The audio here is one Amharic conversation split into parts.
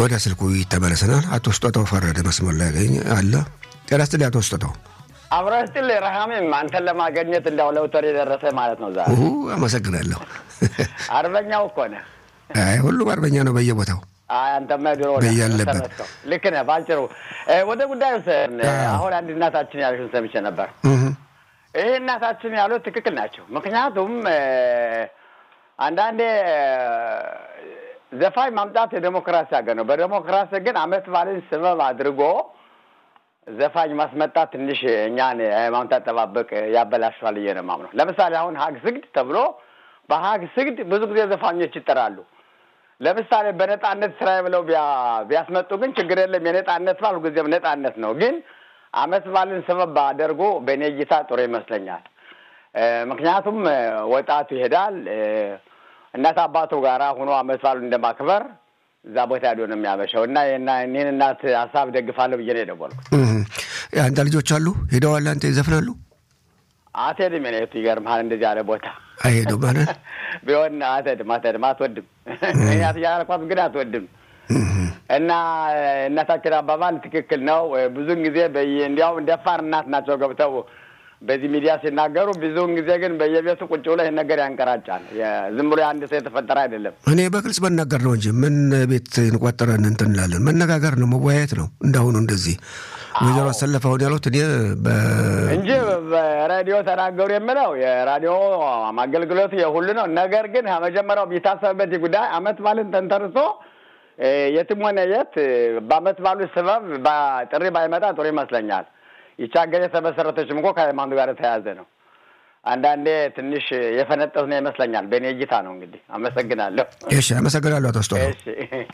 ወደ ስልኩ ይተመለሰናል። አቶ ስጦታው ፈረደ መስመር ላይ ያገኝ አለ። ጤና ይስጥልኝ አቶ ስጦታው። አብረህ ስትል ረሃሜም አንተን ለማገኘት እንዳው ለውተር የደረሰ ማለት ነው። ዛሬ አመሰግናለሁ። አርበኛው እኮ ነህ። አይ ሁሉም አርበኛ ነው በየቦታው አይ አንተማ ድሮ ነህ በያለበት። ተመስገን። ልክ ነህ። ባጭሩ ወደ ጉዳዩ ስን አሁን አንድ እናታችን ያልሽን ሰምቼ ነበር። እህ፣ ይህ እናታችን ያሉት ትክክል ናቸው። ምክንያቱም እ፣ አንዳንዴ እ፣ ዘፋኝ ማምጣት የዴሞክራሲ ሀገር ነው። በዴሞክራሲ ግን አመት ባልን ስበብ አድርጎ ዘፋኝ ማስመጣት ትንሽ እኛን ሃይማኖት አጠባበቅ ያበላሸዋል ብዬ ነው የማምነው። ለምሳሌ አሁን ሀግ ስግድ ተብሎ በሀግ ስግድ ብዙ ጊዜ ዘፋኞች ይጠራሉ። ለምሳሌ በነጻነት ስራ ብለው ቢያ- ቢያስመጡ ግን ችግር የለም። የነጻነት በዓል ሁልጊዜም ነጻነት ነው። ግን አመት በዓልን ሰበብ አደርጎ በእኔ እይታ ጥሩ ይመስለኛል። እ፣ ምክንያቱም እ፣ ወጣቱ ይሄዳል እ፣ እናት አባቱ ጋራ ሆኖ አመት በዓሉን እንደማክበር እዛ ቦታ ሄዶ ነው የሚያመሸው እና የና- እኔን እናት ሀሳብ ደግፋለሁ ብዬ ነው የደወልኩት። እህ። አንተ ልጆች አሉ ሄደዋል። አንተ ይዘፍናሉ አትሄድም የኔቱ ይገርምሃል፣ እንደዚህ ያለ ቦታ አይሄዱ ማለት ቢሆን አትሄድም፣ አትሄድም፣ አትወድም። እኛት እያልኳት ግን አትወድም። እና እናታችን አባባል ትክክል ነው። ብዙውን ጊዜ በየ- እንዲያውም ደፋር እናት ናቸው ገብተው በዚህ ሚዲያ ሲናገሩ፣ ብዙውን ጊዜ ግን በየቤቱ ቁጭ ብሎ ይህን ነገር ያንቀራጫል። የ- ዝም ብሎ የአንድ ሰው የተፈጠረ አይደለም። እኔ በግልጽ መናገር ነው እንጂ ምን ቤት እንቆጠረን እንትን እንላለን። መነጋገር ነው መወያየት ነው። እንዳሁኑ እንደዚህ ወይዘሮ አሰለፈ አሁን ያሉት እኔ በ እንጂ በሬዲዮ ተናገሩ የምለው የራዲዮ አገልግሎቱ የሁሉ ነው። ነገር ግን መጀመሪያው ቢታሰብበት ይህ ጉዳይ አመት ባልን ተንተርሶ እ፣ የትም ሆነ የት እ፣ በአመት ባሉ ስበብ ባ- ጥሪ ባይመጣ ጥሩ ይመስለኛል። ይቺ ሀገር የተመሰረተችም እኮ ከሃይማኖት ጋር የተያያዘ ነው። አንዳንዴ ትንሽ የፈነጠዝ ነው ይመስለኛል። በእኔ እይታ ነው። እንግዲህ አመሰግናለሁ። እሺ፣ አመሰግናለሁ አቶ ስጦታው። እሺ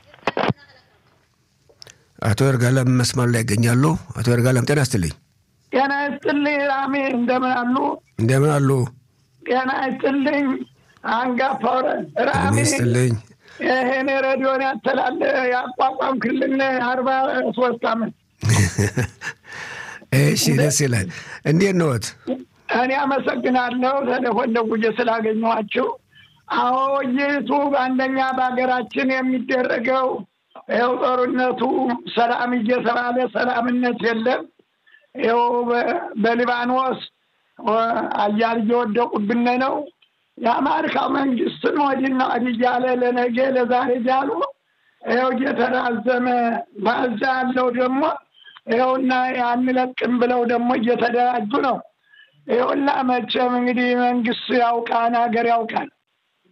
አቶ ይርጋለም መስመር ላይ ይገኛሉ። አቶ ይርጋለም ጤና ይስጥልኝ። ጤና ይስጥልኝ ራሜ፣ እንደምን አሉ? እንደምን አሉ? ጤና ይስጥልኝ አንጋፋው ጤና ራሜ። ይስጥልኝ። ይሄን ሬዲዮን ያተላለ ያቋቋምክልን አርባ ሶስት አመት እሺ፣ ደስ ይላል። እንዴት ነዎት? እኔ አመሰግናለሁ ቴሌፎን ደውዬ ስላገኘኋችሁ። አዎ ይቱ አንደኛ በሀገራችን የሚደረገው ይኸው ጦርነቱ ሰላም እየተባለ ሰላምነት የለም። ይኸው በ- በሊባኖስ ወ- አያል እየወደቁብን ነው። የአሜሪካ መንግስትን ወዲና ወዲህ እያለ ለነገ ለዛሬ እያሉ ይኸው እየተራዘመ ባዛ ያለው ደግሞ ይኸውና አንለቅም ብለው ደግሞ እየተደራጁ ነው። ይኸውና መቼም እንግዲህ መንግስት ያውቃን ሀገር ያውቃል።